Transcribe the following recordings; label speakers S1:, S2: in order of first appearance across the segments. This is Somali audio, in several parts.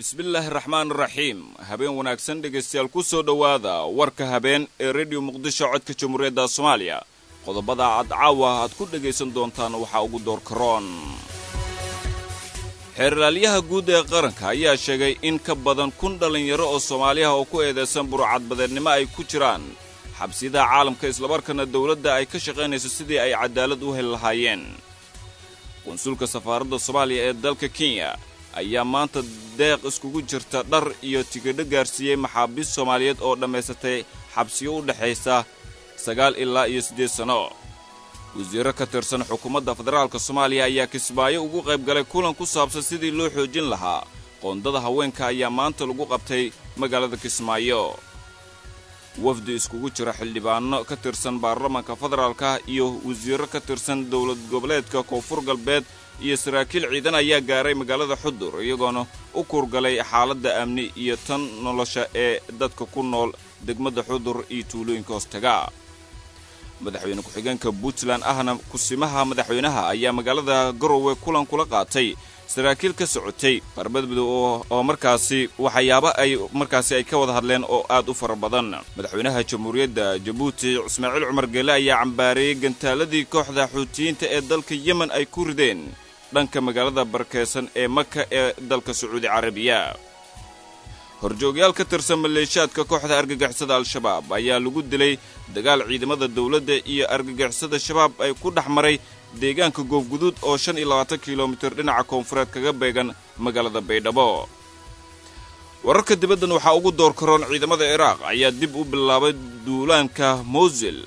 S1: bismillaahi raxmaan raxiim habeen wanaagsan dhegaystayaal ku soo dhowaada warka habeen ee rediyo muqdisho codka jamhuuriyadda soomaaliya qodobada aad caawa aad ku dhegaysan doontaan waxaa ugu doorkaroon xeerlaalyaha guud ee qaranka ayaa sheegay in ka badan kun dhallinyaro oo soomaaliyaha oo ku eedaysan burcadbadeednimo ay ku jiraan xabsiyadaha caalamka islamarkaana dowladda ay ka shaqaynayso sidii ay cadaalad u heli lahaayeen qunsulka safaaradda soomaaliya ee dalka kenya ayaa maanta deeq iskugu jirta dhar iyo tigidho gaarsiiyey maxaabiist soomaaliyeed oo dhammaysatay xabsiyo u dhexaysa sagaal ilaa iyo siddeed sanno wasiirro ka tirsan xukuumadda federaalka soomaaliya ayaa kismaayo ugu qayb galay kulan ku saabsan sidii loo xoojin lahaa qoondada haweenka ayaa maanta lagu qabtay magaalada kismaayo wafdi iskugu jira xildhibaanno ka tirsan baarlamaanka federaalka iyo wasiirro ka tirsan dowlad goboleedka koonfur galbeed iyo saraakiil ciidan ayaa gaaray magaalada xudur iyagoona u kurgalay xaaladda amni iyo tan nolosha ee dadka ku nool degmada xudur iyo tuulooyinka hoostaga madaxweyne ku-xigeenka puntland ahna kusimaha madaxweynaha ayaa magaalada garowe kulan kula qaatay saraakiil ka socotay barbadmadow oo markaasi waxyaaba ay markaasi ay ka wada hadleen oo aad u fara badan madaxweynaha jamhuuriyadda jabuuti ismaaciil cumar geele ayaa cambaareeyey gantaaladii kooxda xuutiyiinta ee dalka yemen ay ku rideen dhanka magaalada barakeysan ee maka ee dalka sacuudi carabiya horjoogyaal ka tirsan maleeshaadka kooxda argagixisada al-shabaab ayaa lagu dilay dagaal ciidamada dowladda iyo argagixisada shabaab ay ku dhex maray deegaanka goofguduud oo shan iyo labaatan kilomitir dhinaca koonfureed kaga beegan magaalada baydhabo wararka dibaddan waxaa ugu door karoon ciidamada ciraaq ayaa dib u bilaabay duulaanka mowsil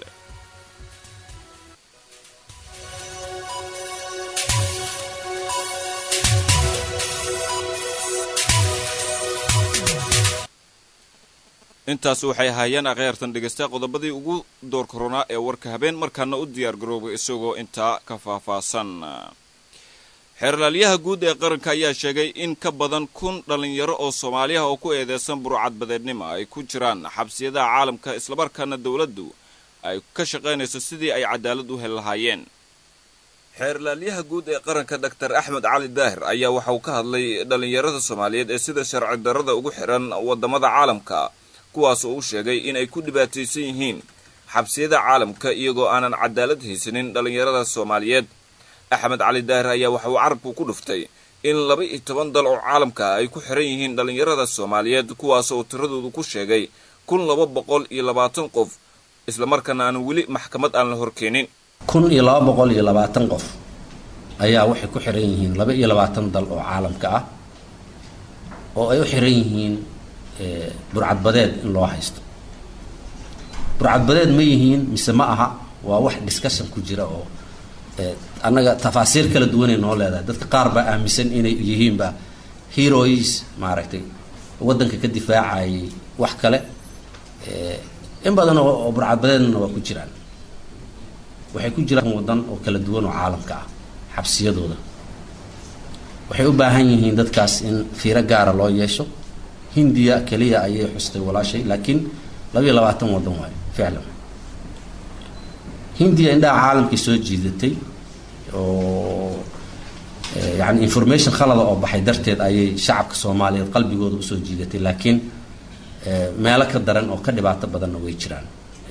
S1: intaas waxay ahaayeen akhyaartan dhegaysta qodobadii ugu door karoonaa ee warka habeen markaana u diyaar garoobay isagoo intaa ka faahfaahsan xeerlaalyaha guud ee qaranka ayaa sheegay in ka badan kun dhallinyaro oo soomaaliyaha oo ku eedeysan burcadbadeednimo ay ku jiraan xabsiyadaha caalamka islamarkaana dowladdu ay ka shaqaynayso sidii ay cadaalad u heli lahaayeen xeerlaalyaha guud ee qaranka doctor axmed cali daahir ayaa waxa uu ka hadlay dhallinyarada soomaaliyeed ee sida sharci darrada ugu xihan waddamada caalamka kuwaas oo u sheegay in ay ku dhibaataysan yihiin xabsiyada caalamka iyagoo aanan cadaalad haysanin dhallinyarada soomaaliyeed axmed cali daahir ayaa waxa uu carabku ku dhuftay in laba iyo toban dal oo caalamka ay ku xiran yihiin dhallinyarada soomaaliyeed kuwaas oo tiradoodu ku sheegay kun laba boqol iyo labaatan qof islamarkaana aan weli maxkamad aan la horkeenin
S2: kun iyo laba boqol iyo labaatan qof ayaa waxay ku xiran yihiin laba iyo labaatan dal oo caalamka ah oo ay u xiran yihiin burcadbadeed in loo haysto burcadbadeed ma yihiin mise ma aha waa wax discussion ku jira oo annaga tafaasiir kala duwanay noo leedahay dadka qaar baa aaminsan inay yihiinba heroes maaragtay waddanka ka difaacayay wax kale in badan oo burcadbadeedna waa ku jiraan waxay ku jiraan waddan oo kala duwan oo caalamka ah xabsiyadooda waxay u baahan yihiin dadkaas in fiiro gaara loo yeesho hindiya keliya ayay xustay walaashay laakiin labayo labaatan waddan waayo ficlan hindiya indhaha caalamkay soo jiidatay oo yani information khalada oo baxay darteed ayay shacabka soomaaliyeed qalbigooda usoo jiidatay laakiin meelo ka daran oo ka dhibaato badanna way jiraan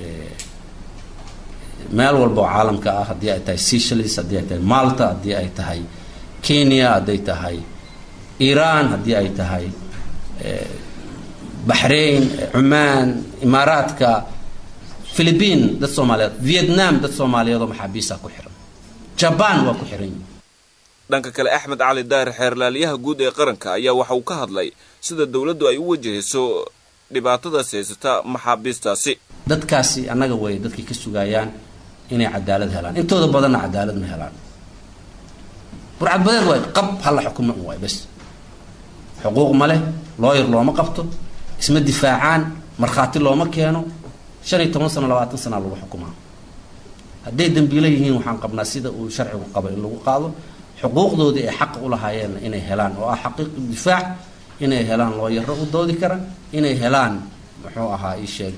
S2: meel walba oo caalamka ah haddii ay tahay seychelles haddii ay tahay malta haddii ay tahay kenya hadday tahay iran haddii ay tahay baxrain cumaan imaaraadka philibiin dad soomaaliyeed vietnam dad soomaaliyeed oo maxaabiisa ku xiran jabaan waa ku xiran yihin
S1: dhanka kale axmed cali daahir xeerlaalyaha guud ee qaranka ayaa waxa uu ka hadlay sida dowladdu ay u wajahayso dhibaatadaas haysata maxaabiistaasi
S2: dadkaasi annaga way dadkay ka sugayaan inay cadaalad helaan intooda badanna cadaalad ma helaan burcadbadeed waay qab hala xukuma un waay bas xuquuq ma leh looyar looma qabto isma difaacaan markhaati looma keeno shan iyo toban sano labaatan sanaa lagu xukumaa hadday dembiilo yihiin waxaan qabnaa sida uu sharcigu qabo in lagu qaado xuquuqdoodii ay xaqa u lahaayeenna inay helaan oo ah xaqiiqi difaac inay helaan looyaro u doodi kara inay helaan muxuu ahaa ii sheeg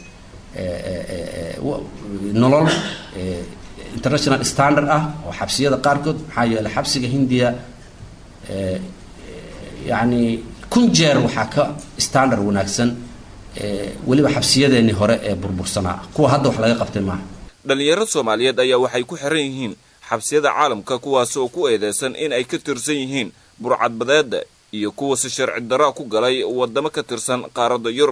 S2: nolol international standard ah oo xabsiyada qaarkood maxaa yeeley xabsiga hindiya yacni kun jeer waxaa ka standard wanaagsan weliba xabsiyadeennii hore ee burbursanaa kuwa hadda wax laga qabtay maaha
S1: dhallinyaro soomaaliyeed ayaa waxay ku xiran yihiin xabsiyada caalamka kuwaas oo ku eedeysan in ay ka tirsan yihiin burcadbadeeda iyo kuwa si sharci daro ku galay wadamo ka tirsan qaaradda yurub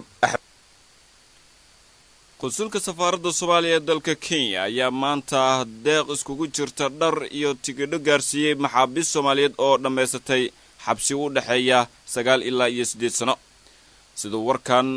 S1: qunsulka safaaradda soomaaliya ee dalka kenya ayaa maanta deeq iskugu jirta dhar iyo tigidho gaarsiiyey maxaabiist soomaaliyeed oo dhammaysatay xabsi u dhexeeya sagaal ilaa iyo siddeed sano siduu warkan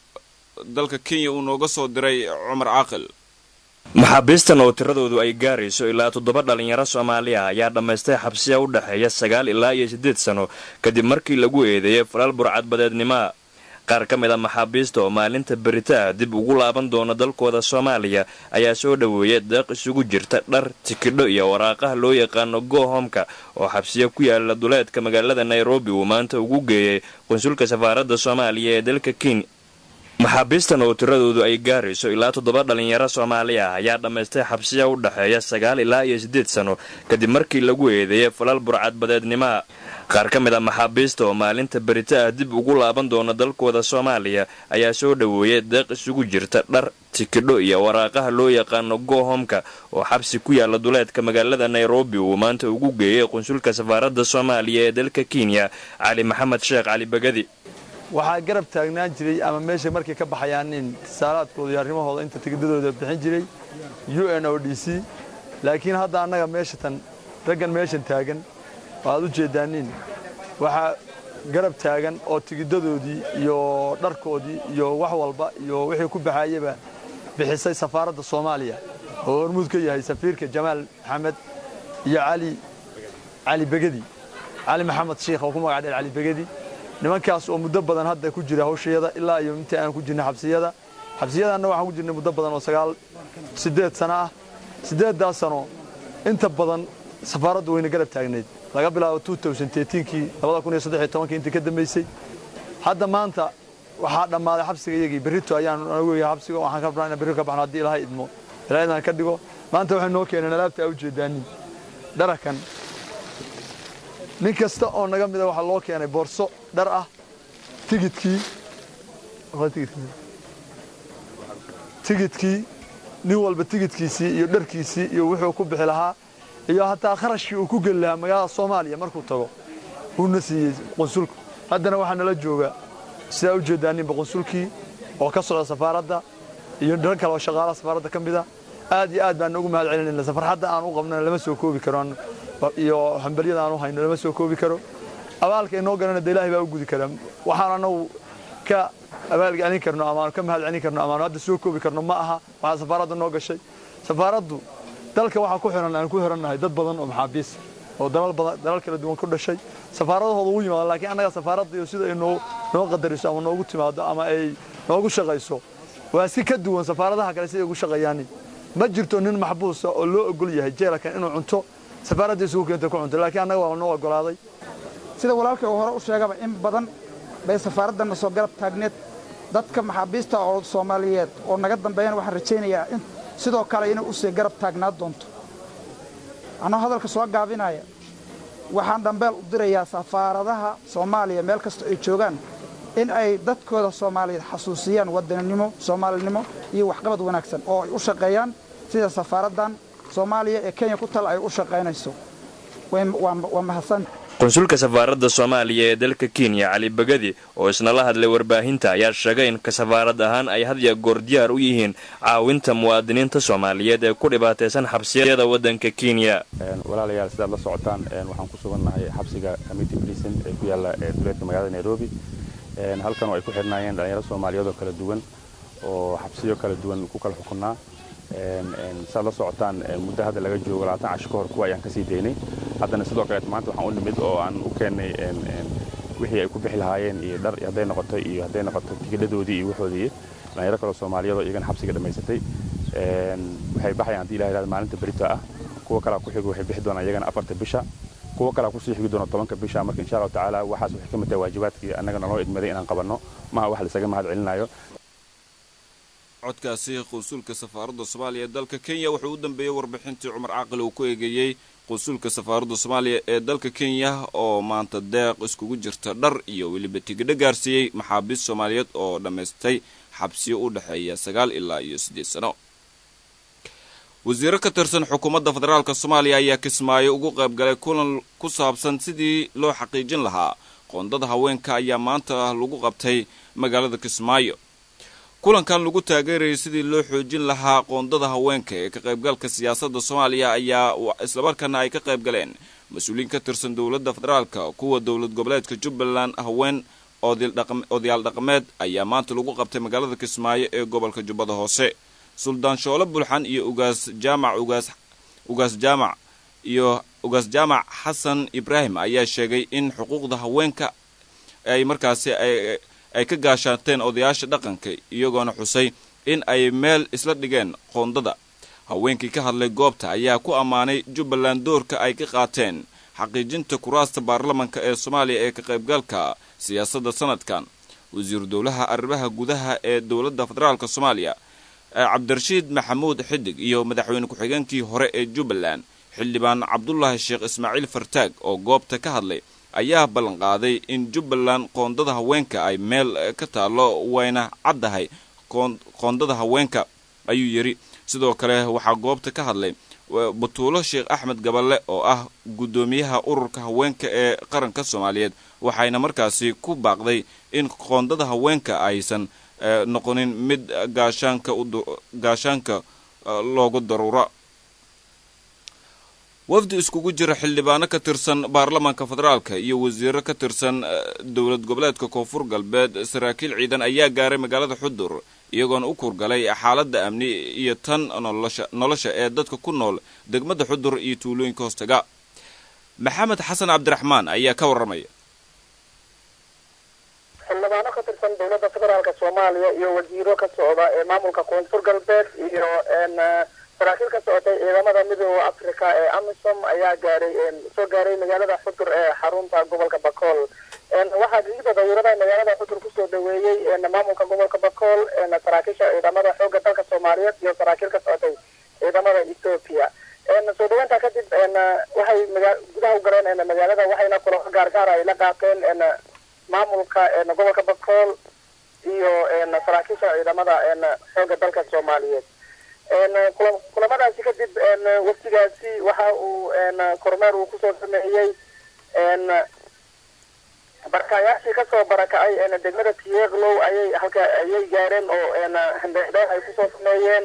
S1: dalka kenya uu nooga soo diray cumar caaqil
S3: maxaabiistan oo tiradoodu ay gaarayso ilaa toddoba dhallinyaro soomaali ah ayaa dhammaystay xabsiya u dhexeeya sagaal ilaa iyo siddeed sano kadib markii lagu eedeeyey falal burcadbadeednimoa qaar ka mid a maxaabiista oo maalinta berita ah dib ugu laaban doona dalkooda soomaaliya ayaa soo dhoweeyay deeq isugu jirta dhar tikidho iyo waraaqaha loo yaqaano gohomka oo xabsiya ku yaala duleedka magaalada nairobi uu maanta ugu geeyay qunsulka safaaradda soomaaliya ee dalka kenya maxaabiistan oo tiradoodu ay gaarayso ilaa toddoba dhallinyaro soomaali ah ayaa dhammaystay xabsiya u dhexeeya sagaal ilaa iyo siddeed sano kadib markii lagu eedeeyay falal burcadbadeednimoa qaar ka mid a maxaabiista oo maalinta berita ah dib ugu laaban doona dalkooda soomaaliya ayaa soo dhoweeyay deeq isugu jirta dhar tikidho iyo waraaqaha loo yaqaano gohomka oo xabsi ku yaala duleedka magaalada nairobi uu maanta ugu geeyay qunsulka safaaradda soomaaliya ee dalka kenya cali maxamed sheekh cali bagadi
S4: waxaa garab taagnaan jiray ama meesha markay ka baxayaan in saalaadkooda iyo arrimahooda inta tigidadooda bixin jiray u n o d c laakiin hadda annaga meesha tan raggan meeshan taagan waaad u jeeddaanin waxaa garab taagan oo tigidadoodii iyo dharkoodii iyo wax walba iyo wixii ku baxaayaba bixisay safaaradda soomaaliya oo hormuud ka yahay safiirka jamaal maxamed iyo cali cali begedi cali maxamed shiikh oo ku magac dheer cali begedi nimankaas oo muddo badan hadda ku jira hawshayada ilaa iyo intii aan ku jirnay xabsiyada xabsiyadaanna waxaan ku jirnay muddo badan oo sagaal siddeed sano ah siddeeddaas sano inta badan safaaraddu wayna garab taagnayd laga bilaabo kii kii intii ka dambaysay hadda maanta waxaa dhammaaday xabsiga iyagii berrito ayaan nagu yahay xabsiga waxaan ka rabnaa inaan berri ka baxno haddii ilaahay idmo ilaahay idaan ka dhigo maanta waxay noo keeneen alaabta aa u jeedaanin dharakan nin kasta oo naga mida waxaa loo keenay boorso dhar ah tigidkii tigidkii nin walba tigidkiisii iyo dharkiisii iyo wuxuu ku bixi lahaa iyo hataa kharashkii uu ku geli lahaa magaalada soomaaliya markuu tago uuna siiyey qunsulku haddana waxaa nala jooga sidaa u jeedaaninba qunsulkii oo ka socda safaaradda iyo dhar kale oo shaqaalaha safaaradda ka mida aad iyo aad baan ugu mahad celinayna safarxadda aan u qabnana lama soo koobi karo iyo hambalyada aan u hayno lama soo koobi karo abaalka inoo galana de ilaahay baa u gudi karaa waxaan anagu ka abaalgelin karno amaanu ka mahad celin karno amaanu hadda soo koobi karno ma aha waxaa safaaradda noo gashay safaaraddu dalka waxaa ku xiran aan ku xirannahay dad badan oo maxaabiis oo dalal badan dalal kala duwan ku dhashay safaaradahooda ugu yimaado laakiin annaga safaaradda iyo sida ay noo noo qadariso ama noogu timaado ama ay noogu shaqayso waa si ka duwan safaaradaha kale siday ugu shaqayaan ma jirto nin maxbuusa oo loo ogol yahay jeelakan inuu cunto safaaradda isugu keenta ku cunto laakiin annaga waa noo ogolaaday
S5: sida walaalkay uu hore u sheegaba in badan bay safaaraddanna soo garab taagneed dadka maxaabiista oo soomaaliyeed oo naga dambeeyana waxaan rajaynayaa in sidoo kale inay usii garab taagnaa doonto anoo hadalka soo gaabinaya waxaan dhambeel u dirayaa safaaradaha soomaaliya meel kasta ay joogaan in ay dadkooda soomaaliyeed xasuusiyaan wadaninimo soomaalinimo iyo waxqabad wanaagsan oo ay u shaqeeyaan sida safaaraddan soomaaliya ee kenya ku tal ay u shaqaynayso waa mahadsan
S3: qunsulka safaaradda soomaaliya ee dalka kenya cali bagadi oo isna la hadlay warbaahinta ayaa sheegay in ka safaarad ahaan ay had ya goor diyaar u yihiin caawinta muwaadiniinta soomaaliyeed ee ku dhibaataysan xabsiyada waddanka kenya
S6: walaalayaal sidaad la socotaan waxaan ku sugannahay xabsiga amity brison ee ku yaalla duleedka magaalada nairobi halkan oo ay ku xidhnaayeen dhalinyaro soomaaliyeed oo kala duwan oo xabsiyo kala duwan ku kala xukunnaa saad la socotaan muddo hadda laga joogo labaatan cash ka hor kuwa ayaan kasii daynay haddana sidoo kaleet maanta waxaan u nimid oo aan u keennay wixii ay ku bixi lahaayeen iyo dhar hadday noqoto iyo hadday noqoto tigidhadoodii iyo waxoodii dhalinyaro kaloo soomaaliyeed oo iyagana xabsiga dhammaysatay waxay baxayaan haddii ilaha yidhahdo maalinta berito ah kuwa kalaa ku xigo waxay bixi doonaan iyagana afarta bisha kuwa kalaa kusii xigi doona tobanka bisha marka insha allahu tacaala waxaas waxay ka mid tahay waajibaadkii annagana noo idmaday inaan qabanno maha wax laisaga mahad celinayo
S1: codkaasi qunsulka safaaradda soomaaliya ee dalka kenya wuxuu u dambeeyey warbixintii cumar caaqil uu ku eegeeyey qusulka safaaradda soomaaliya ee dalka kenya oo maanta deeq iskugu jirta dhar iyo weliba tigidho gaarsiiyey maxaabiist soomaaliyeed oo dhammaystay xabsiyo u dhexeeya sagaal ilaa iyo siddeed sano wasiiro ka tirsan xukuumadda federaalk soomaaliya ayaa kismaayo ugu qayb galay kulan ku saabsan sidii loo xaqiijin lahaa qoondada haweenka ayaa maanta lagu qabtay magaalada kismaayo kulankan lagu taageerayay sidii loo xoojin lahaa qoondada haweenka ee ka qaybgalka siyaasadda soomaaliya ayaa islamarkaana ay ka qayb galeen mas-uuliyiin ka tirsan dowladda federaalka kuwa dowlad goboleedka jubbaland haween odayaal dhaqameed ayaa maanta lagu qabtay magaalada kismaayo ee gobolka jubbada hoose suldaan shoolo bulxan iyo ugaas jaamac ugaas ugaas jaamac iyo ugaas jaamac xasan ibraahim ayaa sheegay in xuquuqda haweenka ay markaasi ay ka gaashaateen odayaasha dhaqanka iyagoona xusay in ay meel isla dhigeen qoondada haweenkii ka hadlay goobta ayaa ku ammaanay jubbaland doorka ay ka qaateen xaqiijinta kuraasta baarlamanka ee soomaaliya ee ka qaybgalka siyaasadda sanadkan wasiiru dowlaha arrimaha gudaha ee dowladda federaalk soomaaliya cabdirashiid maxamuud xidig iyo madaxweyne ku-xigeenkii hore ee jubbaland xildhibaan cabdulaahi sheekh ismaaciil fartaag oo goobta ka hadlay ayaa ballanqaaday in jubbaland qoondada haweenka ay meel ka taallo wayna caddahay qoondada haweenka ayuu yidhi sidoo kale waxaa goobta ka hadlay batuulo sheekh axmed gaballe oo ah guddoomiyaha ururka haweenka ee qaranka soomaaliyeed waxayna markaasi ku baaqday in qoondada haweenka aysan noqonin mid gaashaanka gaashaanka loogu daruura wafdi iskugu jira xildhibaano ka tirsan baarlamaanka federaalka iyo wasiiro ka tirsan dowlad goboleedka koonfur galbeed saraakiil ciidan ayaa gaaray magaalada xudur iyagoona u kurgalay xaaladda amni iyo tan nolosha ee dadka ku nool degmada xudur iyo tuulooyinka hoostaga maxamed xasan cabdiraxmaan ayaa ka warramaya
S7: xildhibaano ka tirsan dowladda federaalka soomaaliya iyo wasiiro ka socda ee maamulka koonfur galbeed iyo saraakiil ka socotay ciidamada midooda africa ee amisom ayaa gaaray soo gaaray magaalada xudur ee xarunta gobolka bakool waxaa digida dawirada magaalada xudur kusoo dhaweeyey maamulka gobolka bakool saraakiisha ciidamada xooga dalka soomaaliyeed iyo saraakiil ka socotay ciidamada ethoopia soo dhaweynta kadib waxay gudaha u galeen magaalada waxayna kulamo gaargaar ay la qaateen maamulka gobolka bakool iyo saraakiisha ciidamada xooga dalka soomaaliyeed kulamadaasi kadib waftigaasi waxa uu kormeer uu kusoo sameeyey barakayaashii kasoo barakacay degmada tieglow ayay halka ayay gaareen oo handheexdheex ay kusoo sameeyeen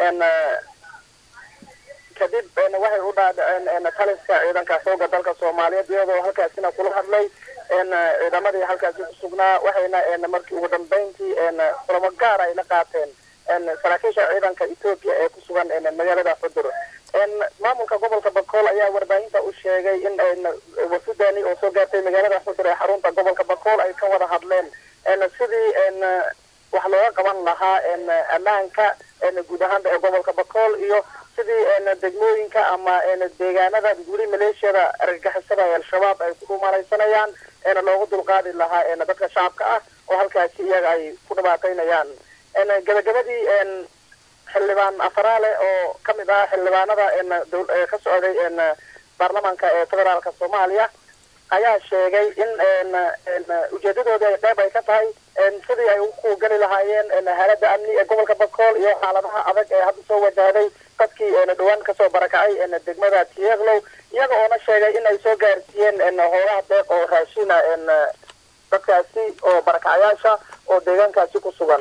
S7: kadib waxay u dhaadhaceen taliska ciidanka xooga dalka soomaaliyeed iyadoo halkaasina kula hadlay ciidamadii halkaasi kusugnaa waxayna markii ugu dambeyntii kulamo gaar ay la qaateen saraakiisha ciidanka ethoopia ee ku sugan magaalada xudur maamulka gobolka bakool ayaa warbaahinta u sheegay in wafudani oo soo gaartay magaalada xudur ee xarunta gobolka bakool ay ka wada hadleen sidii wax looga qaban lahaa ammaanka guud ahaanba ee gobolka bakool iyo sidii degmooyinka ama deegaanada guri maleeshiyada argagixisada ee al-shabaab ay ku dhumalaysanayaan loogu dulqaadi lahaa dadka shacabka ah oo halkaasi iyaga ay ku dhibaataynayaan gabagabadii xildhibaan afaraale oo kamid ah xildhibaanada ka socday baarlamaanka ee federaalka soomaaliya ayaa sheegay in ujeedadoodii ay qeyb ay ka tahay sidii ay ku geli lahaayeen haalada amni ee gobolka bakool iyo xaaladaha adag ee hadda soo wajahday dadkii dhawaan kasoo barakacay degmada tieglow iyaga oona sheegay in ay soo gaarsiiyeen hoogaha deeq oo raashina dadkaasi oo barakacayaasha oo deegaankaasi ku sugan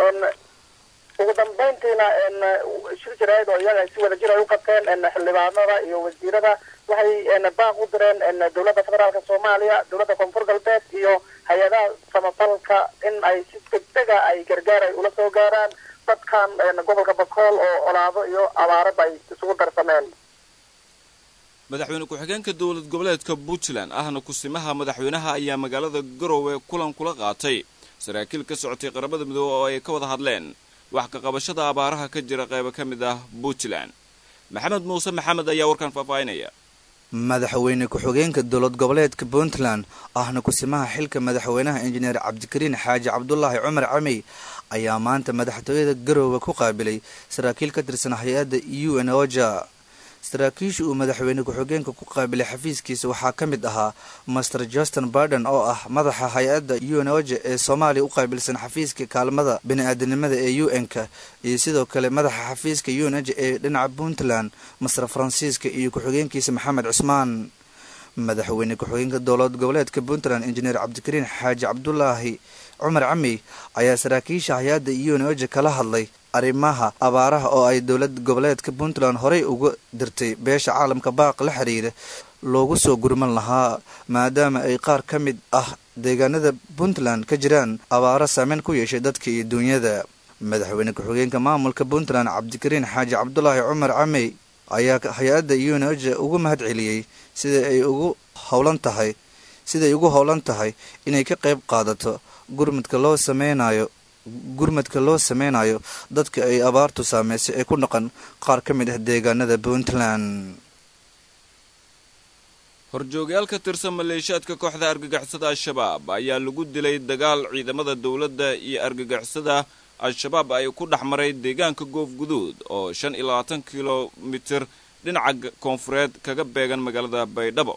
S7: ugu dambeyntiina shir jaraa'id oo iyaga si wada jir ay u qabteen xildhibaanada iyo wasiirada waxay baaq u direen dowladda federaalka soomaaliya dowladda koonfur galbeed iyo hay-adaha samafalka in ay si degdega ay gargaar ay ula soo gaaraan dadkan gobolka bakool oo colaado iyo abaaraba ay isugu darsameen
S1: madaxweyne ku-xigeenka dowlad goboleedka puntland ahna kusimaha madaxweynaha ayaa magaalada garowe kulan kula qaatay saraakiil ka socotay qaramada midoobe oo ay ka wada hadleen wax ka qabashada abaaraha ka jira qaybo ka mid ah puntland maxamed muuse maxamed ayaa warkan faahfaahinaya
S8: madaxweyne ku-xigeenka dowlad goboleedka puntland ahna kusimaha xilka madaxweynaha injineer cabdikariin xaaji cabdulaahi cumar camey ayaa maanta madaxtooyada garoowe ku qaabilay saraakiil ka tirsan hay-adda u n oja saraakiisha uu madaxweyne ku-xigeenka ku qaabilay xafiiskiisa waxaa ka mid ahaa master justin barden oo ah madaxa hay-adda unoja ee soomaaliya u qaabilsan xafiiska kaalmada bini-aadanimada ee u n-ka iyo sidoo kale madaxa xafiiska unoja ee dhinaca puntland master faransiiska iyo ku-xigeenkiisa maxamed cusmaan madaxweyne ku-xigeenka dowlad goboleedka puntland injineer cabdikariin xaaji cabdulaahi cumar camey ayaa saraakiisha hay-adda unoja kala hadlay arrimaha abaaraha oo ay dowlad goboleedka puntland horey uga dirtay beesha caalamka baaq la xiriira loogu soo gurman lahaa maadaama ay qaar ka mid ah deegaanada puntland ka jiraan abaaro saameyn ku yeeshay dadka iyo duunyada madaxweyne ku-xigeenka maamulka puntland cabdikariin xaaji cabdulaahi cumar camey ayaa hay-adda unoja ugu mahad celiyey sida ay ugu howlan tahay siday ugu howlan tahay inay ka qayb qaadato gurmadka loo sameynayo gurmadka loo sameynayo dadka ay abaartu saameysay ee ku dhaqan qaar ka mid ah deegaanada puntland
S1: horjoogayaal ka tirsan maleeshiyaadka kooxda argagixisada al-shabaab ayaa lagu dilay dagaal ciidamada dowladda iyo argagixisada al-shabaab ay ku dhex maray deegaanka goof guduud oo shan iyo labaatan kilomitir dhinaca koonfureed kaga beegan magaalada baydhabo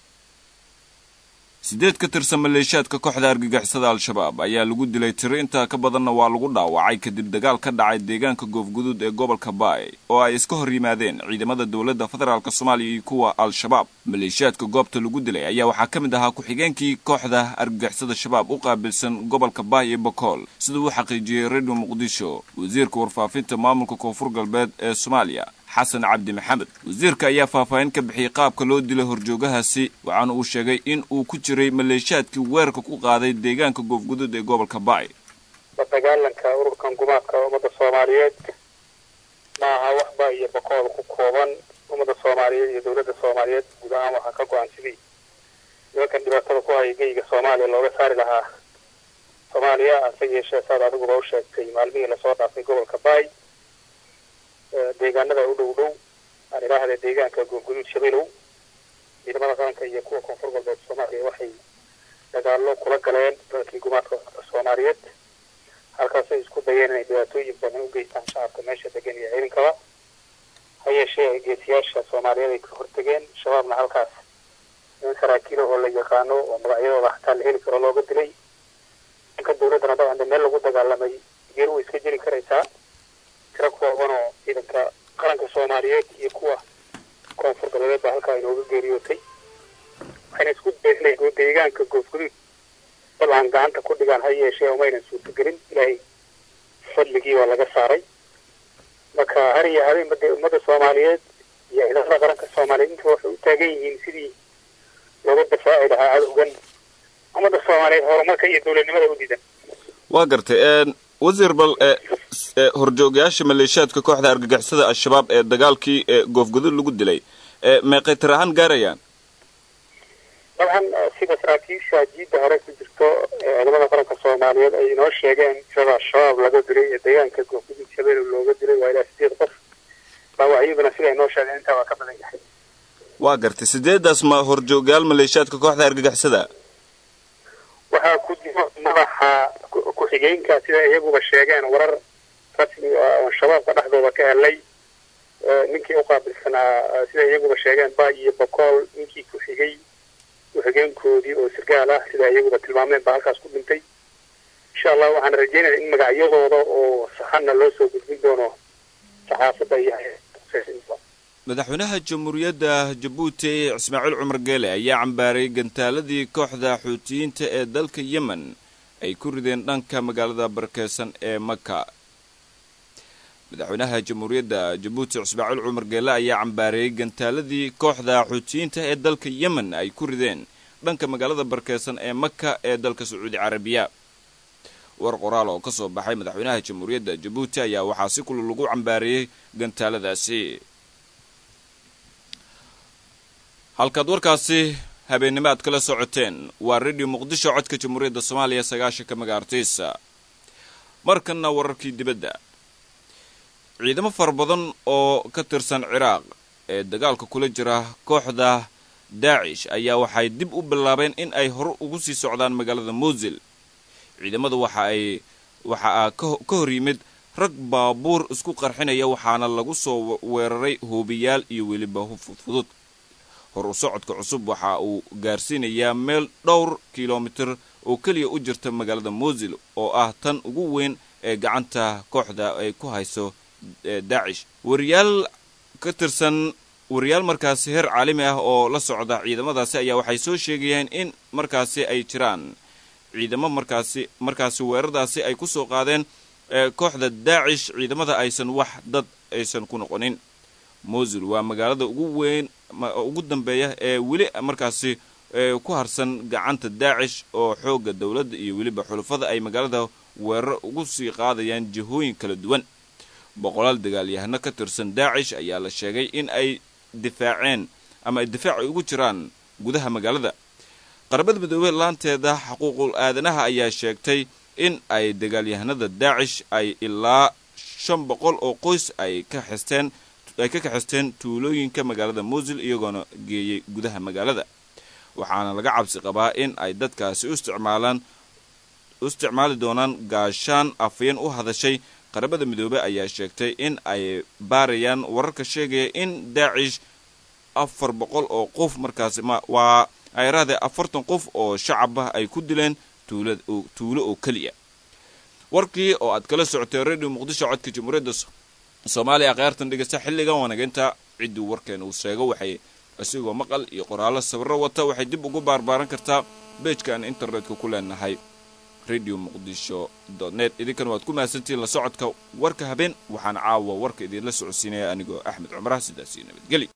S1: siddeed ka tirsan maleeshiyaadka kooxda argagixisada al-shabaab ayaa lagu dilay tiro intaa ka badanna waa lagu dhaawacay kadib dagaal ka dhacay deegaanka goofguduud ee gobolka baay oo ay iska hor yimaadeen ciidamada dowladda federaalk soomaaliya iyo kuwa al-shabaab maleeshiyaadka goobta lagu dilay ayaa waxaa ka mid ahaa ku-xigeenkii kooxda argagixisada shabaab u qaabilsan gobolka baay iyo bokool siduu u xaqiijiyey radio muqdisho wasiirka warfaafinta maamulka koonfur galbeed ee soomaaliya xasan cabdi maxamed wasiirka ayaa faahfaahin ka bixiyey qaabka loo dilay horjoogahaasi waxaana uu sheegay in uu ku jiray maleeshiyaadkii weerarka ku qaaday deegaanka goofguduud ee gobolka baay
S7: la dagaalanka ururkan gumaadka ummadda soomaaliyeed ma aha waxba iyo boqool ku kooban ummadda soomaaliyeed iyo dowladda soomaaliyeed guud ahaan waxaa ka go-an sidii nimankan dhibaatada ku haya geyga soomaaliya looga saari lahaa soomaaliya hase yeeshee saad adiguba u sheegtay maalmihii lasoo dhaafay gobolka baay deegaanada u dhow dhow aan idhaahda deegaanka goofguduud shabeelow ciidamada qaranka iyo kuwa koonfur galbeed soomaaliya waxay dagaallo kula galeen dalkii gumaadka soomaaliyeed halkaasay isku dayeen inay dhibaatooyin badan u geystaan shacabka meesha degan iyo ciidankaba ha yeeshee geesiyaasha soomaaliyeed ay ka hortegeen shabaabna halkaas niman saraakiil oo la yaqaano oo magacyadooda xataa la heli karo looga dilay dhanka dowladdana dabcan meel lagu dagaalamay geer way iska jiri karaysaa tiro kooban oo ciidanka qaranka soomaaliyeed iyo kuwa koonfur galbeed baa halkaa inooga geeriyootay waxayna isku dayeen inay deegaanka goofguduud dabcan gacanta ku dhigaan ha yeeshee umaynan suurtagelin ilaahay fadligii waa laga saaray marka har iyo habeenba dee ummadda soomaaliyeed iyo ciidamada qaranka soomaaliyeed intuba waxay u taagan yihiin sidii looga dafaaci lahaa cadowgan ummadda soomaaliyeed horumarka iyo dowladnimada u diidan
S1: waa gartay wasiir bal horjoogayaasha maleeshiyaadka kooxda argagixisada al-shabaab ee dagaalkii goofguduud lagu dilay meeqay tir ahaan gaarayaan
S7: dabcan sida saraakiisha jiidda hore ku jirto ciidamada qaranka soomaaliyeed ay inoo sheegeen tirada al-shabaab laga dilay ee deegaanka goofguduud shabeelle looga dilay waa ilaa sideed qof dhaawacyaduna sida inoo sheegeen intaa waa ka badan yahay
S1: waa gartay sideedaas ma horjoogayaal maleeshiyaadka kooxda argagixisada
S7: waxaa ku jiro madaxa ku-xigeenka sida iyaguba sheegeen warar rasmi oo shabaabka dhexdooda ka helay ninkii u qaabilsanaa sida iyaguba sheegeen baay iyo bokool ninkii ku xigay ku-xigeenkoodii oo sirgaal ah sida iyaguba tilmaameen baa halkaas ku dhintay insha allah waxaan rajeynaya in magacyadooda oo saxanna loo soo gudbin doono saxaafadda iyo
S1: madaxweynaha jamhuuriyadda jabuuti ismaaciil cumar geele ayaa cambaaray gantaaladii kooxda xuutiyiinta ee dalka yemen ay ku rideen dhanka magaalada barakeysan ee maka madaxweynaha jamhuuriyadda jabuuti ismaaciil cumar geele ayaa cambaareeyey gantaaladii kooxda xuutiyiinta ee dalka yemen ay ku rideen dhanka magaalada barakeysan ee maka ee dalka sacuudi carabiya war qoraal oo ka soo baxay madaxweynaha jamhuuriyadda jabuuti ayaa waxaa si kula lagu cambaareeyey gantaaladaasi halkaad warkaasi habeennimo aad kala socoteen waa radio muqdisho codka jamhuuriyadda soomaaliya sagaashanka magaartiisa markanna wararkii dibadda ciidamo fara badan oo ka tirsan ciraaq ee dagaalka kula jira kooxda daacish ayaa waxay dib u bilaabeen in ay hore ugu sii socdaan magaalada muusil ciidamadu waxa ay waxa a ka hor yimid rag baabuur isku qarxinaya waxaana lagu soo weeraray hoobiyaal iyo weliba fudfudud hor u socodka cusub waxa uu gaarsiinayaa meel dhowr kilomitir oo keliya u jirta magaalada mosil oo ah tan ugu weyn ee gacanta kooxda ay ku hayso daacish wariyaal ka tirsan wariyaal markaasi heer caalami ah oo la socda ciidamadaasi ayaa waxay soo sheegayeen in markaasi ay jiraan ciidamo markaasi markaasi weerardaasi ay ku soo qaadeen kooxda daacish ciidamada aysan wax dad aysan ku noqonin mosul waa magaalada ugu weyn ugu dambeeya ee weli markaasi ku harsan gacanta daacish oo xoogga dowladda iyo weliba xulufada ay magaalada weerar ugu sii qaadayaan jihooyin kala duwan boqolaal dagaalyahano ka tirsan daacish ayaa la sheegay in ay difaaceen ama ay difaac ugu jiraan gudaha magaalada qaramada midoobey laanteeda xuquuqul aadanaha ayaa sheegtay in ay dagaalyahanada daacish ay ilaa shan boqol oo qoys ay ka xisteen ay ka kaxisteen tuulooyinka magaalada mosil iyagoona geeyey gudaha magaalada waxaana laga cabsi qabaa in ay dadkaasi u isticmaalaan u isticmaali doonaan gaashaan afayeen u hadashay qaramada midoobey ayaa sheegtay in ay baarayaan wararka sheegaya in daacish afar boqol oo qof markaasi waa ayraade afartan qof oo shacabah ay ku dileen tuulo oo keliya warkii oo aad kala socotay radio muqdisho codka jamhuuriyadda soomaaliya kheyrtan dhegeysta xilligan wanageynta ciddii warkeena uu sheego waxay isigoo maqal iyo qoraallo sawirro wata waxay dib ugu baarbaaran kartaa beejkaan internetka ku leenahay radio muqdisho net idinkan waad ku mahadsantihiin la socodka warka habeen waxaana caawa warka idinla socodsiinaya anigoo axmed cumaraha sidaasii nabadgeli